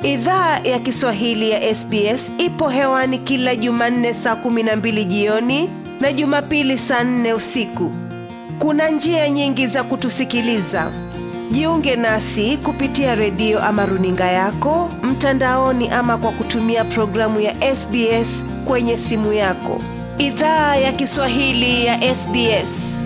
Idhaa ya Kiswahili ya SBS ipo hewani kila Jumanne saa kumi na mbili jioni na Jumapili saa nne usiku. Kuna njia nyingi za kutusikiliza. Jiunge nasi kupitia redio ama runinga yako mtandaoni, ama kwa kutumia programu ya SBS kwenye simu yako. Idhaa ya Kiswahili ya SBS.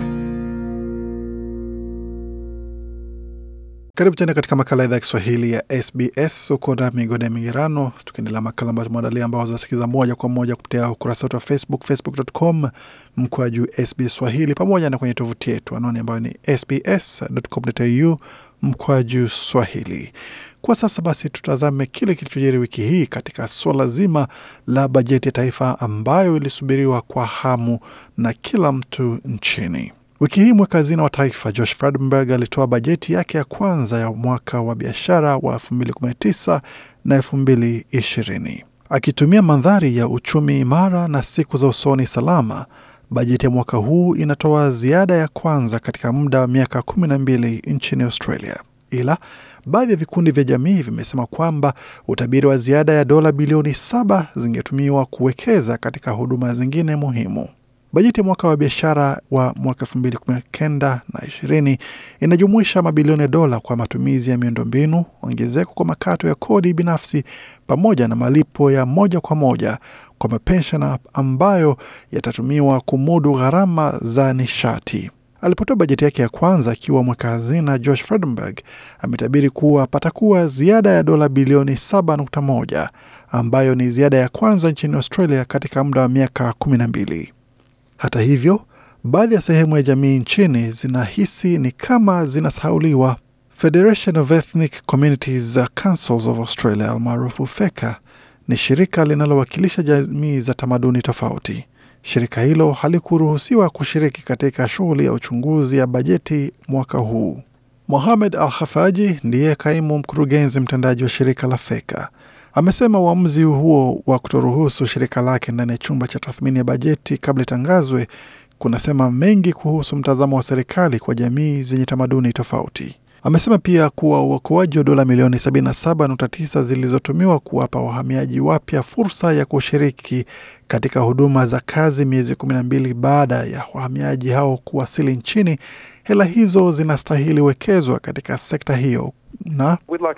Karibu tena katika makala idhaa ya Kiswahili ya SBS. Uko na migode ya migerano, tukiendelea makala ambayo tumeandalia, ambao zinasikiza moja kwa moja kupitia ukurasa wetu wa Facebook, facebook.com mkwa juu SBS Swahili, pamoja na kwenye tovuti yetu anwani ambayo ni sbs.com.au mkwa juu Swahili. Kwa sasa basi, tutazame kile kilichojiri wiki hii katika suala zima la bajeti ya taifa ambayo ilisubiriwa kwa hamu na kila mtu nchini. Wiki hii mweka hazina wa taifa Josh Frydenberg alitoa bajeti yake ya kwanza ya mwaka wa biashara wa 2019 na 2020 akitumia mandhari ya uchumi imara na siku za usoni salama. Bajeti ya mwaka huu inatoa ziada ya kwanza katika muda wa miaka 12 nchini Australia, ila baadhi ya vikundi vya jamii vimesema kwamba utabiri wa ziada ya dola bilioni saba zingetumiwa kuwekeza katika huduma zingine muhimu. Bajeti ya mwaka wa biashara wa mwaka elfu mbili kumi na kenda na ishirini inajumuisha mabilioni ya dola kwa matumizi ya miundombinu, ongezeko kwa makato ya kodi binafsi, pamoja na malipo ya moja kwa moja kwa mapenshana ambayo yatatumiwa kumudu gharama za nishati. Alipotoa bajeti yake ya kwanza akiwa mweka hazina, Josh Frydenberg ametabiri kuwa patakuwa ziada ya dola bilioni 7.1 ambayo ni ziada ya kwanza nchini Australia katika muda wa miaka kumi na mbili. Hata hivyo, baadhi ya sehemu ya jamii nchini zinahisi ni kama zinasahauliwa. Federation of Ethnic Communities Councils of Australia almaarufu FECA ni shirika linalowakilisha jamii za tamaduni tofauti. Shirika hilo halikuruhusiwa kushiriki katika shughuli ya uchunguzi ya bajeti mwaka huu. Mohamed Al Hafaji ndiye kaimu mkurugenzi mtendaji wa shirika la FECA amesema uamuzi huo wa kutoruhusu shirika lake ndani ya chumba cha tathmini ya bajeti kabla itangazwe kunasema mengi kuhusu mtazamo wa serikali kwa jamii zenye tamaduni tofauti. Amesema pia kuwa uokoaji wa dola milioni 77.9 zilizotumiwa kuwapa wahamiaji wapya fursa ya kushiriki katika huduma za kazi miezi 12 baada ya wahamiaji hao kuwasili nchini, hela hizo zinastahili wekezwa katika sekta hiyo na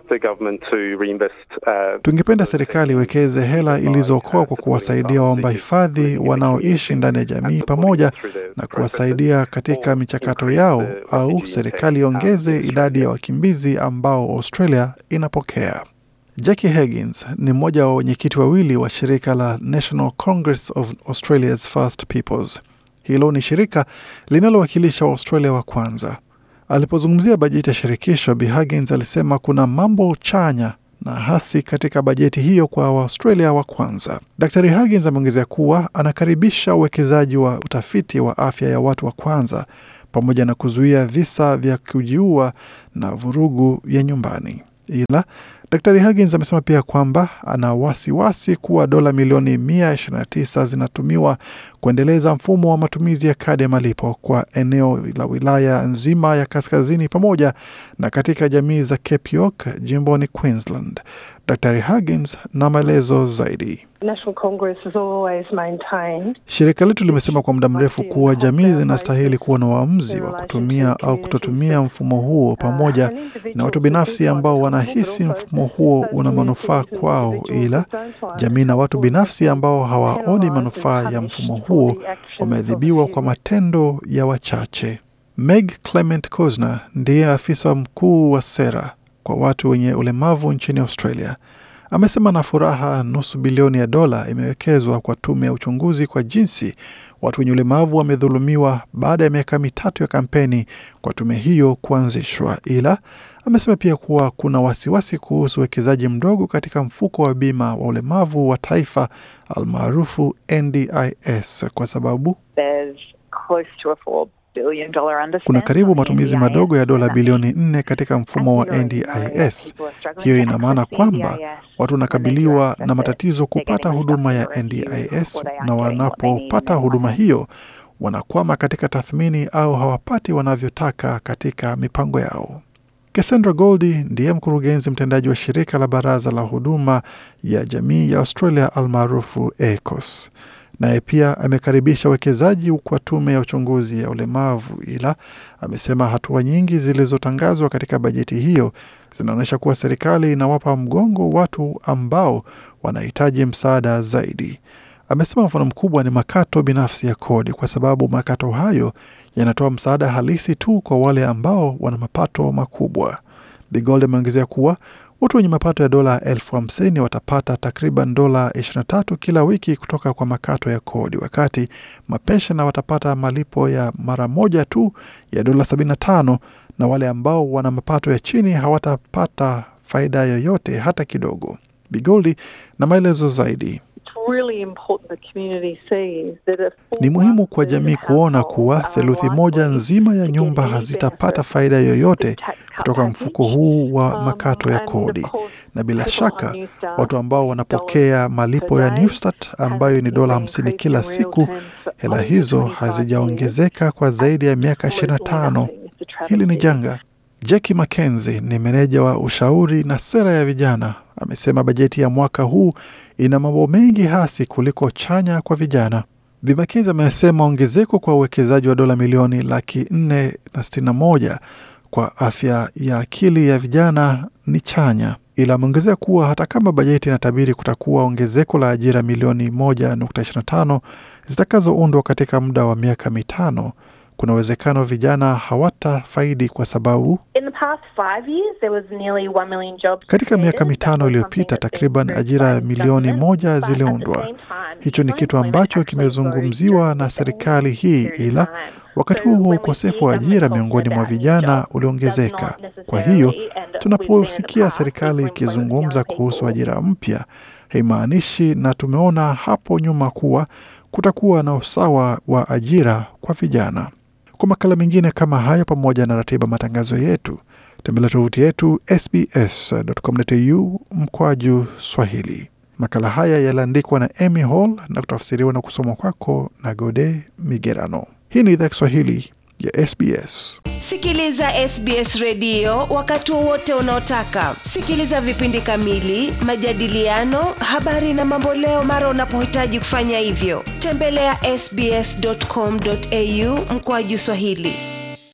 tungependa serikali iwekeze hela ilizookoa kwa kuwasaidia waomba hifadhi wanaoishi ndani ya jamii pamoja na kuwasaidia katika michakato yao, au serikali iongeze idadi ya wakimbizi ambao Australia inapokea. Jackie Higgins ni mmoja wa wenyekiti wawili wa shirika la National Congress of Australia's First Peoples. Hilo ni shirika linalowakilisha Waustralia wa kwanza. Alipozungumzia bajeti ya shirikisho, Bi Huggins alisema kuna mambo chanya na hasi katika bajeti hiyo kwa Waaustralia wa kwanza. Dr Huggins ameongezea kuwa anakaribisha uwekezaji wa utafiti wa afya ya watu wa kwanza pamoja na kuzuia visa vya kujiua na vurugu ya nyumbani. Ila Dr Huggins amesema pia kwamba ana wasiwasi kuwa dola milioni 129 zinatumiwa kuendeleza mfumo wa matumizi ya kadi ya malipo kwa eneo la wilaya nzima ya kaskazini pamoja na katika jamii za Cape York jimboni Queensland. Dr Huggins na maelezo zaidi. Shirika letu limesema kwa muda mrefu kuwa jamii zinastahili kuwa na uamuzi wa kutumia au kutotumia mfumo huo, pamoja na watu binafsi ambao wanahisi mfumo huo una manufaa kwao, ila jamii na watu binafsi ambao hawaoni manufaa ya mfumo huo wameadhibiwa kwa matendo ya wachache. Meg Clement Cosner ndiye afisa mkuu wa sera kwa watu wenye ulemavu nchini Australia. Amesema na furaha nusu bilioni ya dola imewekezwa kwa tume ya uchunguzi kwa jinsi watu wenye ulemavu wamedhulumiwa baada ya miaka mitatu ya kampeni kwa tume hiyo kuanzishwa, ila amesema pia kuwa kuna wasiwasi kuhusu uwekezaji mdogo katika mfuko wa bima wa ulemavu wa taifa almaarufu NDIS kwa sababu kuna karibu matumizi madogo ya dola bilioni nne katika mfumo wa NDIS. Hiyo ina maana kwamba watu wanakabiliwa na matatizo kupata huduma ya NDIS, na wanapopata huduma hiyo wanakwama katika tathmini au hawapati wanavyotaka katika mipango yao. Cassandra Goldie ndiye mkurugenzi mtendaji wa shirika la baraza la huduma ya jamii ya Australia almaarufu ACOS. Naye pia amekaribisha uwekezaji kwa tume ya uchunguzi ya ulemavu, ila amesema hatua nyingi zilizotangazwa katika bajeti hiyo zinaonyesha kuwa serikali inawapa mgongo watu ambao wanahitaji msaada zaidi. Amesema mfano mkubwa ni makato binafsi ya kodi, kwa sababu makato hayo yanatoa msaada halisi tu kwa wale ambao wana mapato makubwa. Bigold ameongezea kuwa watu wenye mapato ya dola elfu hamsini watapata takriban dola 23 kila wiki kutoka kwa makato ya kodi, wakati mapenshena watapata malipo ya mara moja tu ya dola 75 na wale ambao wana mapato ya chini hawatapata faida yoyote hata kidogo. Bigoldi na maelezo zaidi. Ni muhimu kwa jamii kuona kuwa theluthi moja nzima ya nyumba hazitapata faida yoyote kutoka mfuko huu wa makato ya kodi, na bila shaka watu ambao wanapokea malipo ya Newstart ambayo ni dola hamsini kila siku, hela hizo hazijaongezeka kwa zaidi ya miaka 25. Hili ni janga. Jackie Mackenzie ni meneja wa ushauri na sera ya vijana, amesema bajeti ya mwaka huu ina mambo mengi hasi kuliko chanya kwa vijana. Bi Mackenzie amesema ongezeko kwa uwekezaji wa dola milioni laki nne na sitini na moja kwa afya ya akili ya vijana ni chanya, ila ameongezea kuwa hata kama bajeti inatabiri kutakuwa ongezeko la ajira milioni 1.25 zitakazoundwa katika muda wa miaka mitano kuna uwezekano vijana hawatafaidi kwa sababu katika miaka mitano iliyopita takriban ajira milioni moja ziliundwa. Hicho ni kitu ambacho kimezungumziwa na serikali hii, ila wakati huo huo ukosefu wa ajira miongoni mwa vijana uliongezeka. Kwa hiyo tunaposikia serikali ikizungumza kuhusu ajira mpya haimaanishi, na tumeona hapo nyuma kuwa kutakuwa na usawa wa ajira kwa vijana. Kwa makala mengine kama hayo, pamoja na ratiba matangazo yetu, tembelea tovuti yetu sbs.com.au mkwaju Swahili. Makala haya yaliandikwa na Amy Hall na kutafsiriwa na kusomwa kwako na Gode Migerano. Hii ni idhaa Kiswahili ya SBS. Sikiliza SBS redio wakati wowote unaotaka. Sikiliza vipindi kamili, majadiliano, habari na mamboleo mara unapohitaji kufanya hivyo. Tembelea ya sbs.com.au mkoaju Swahili.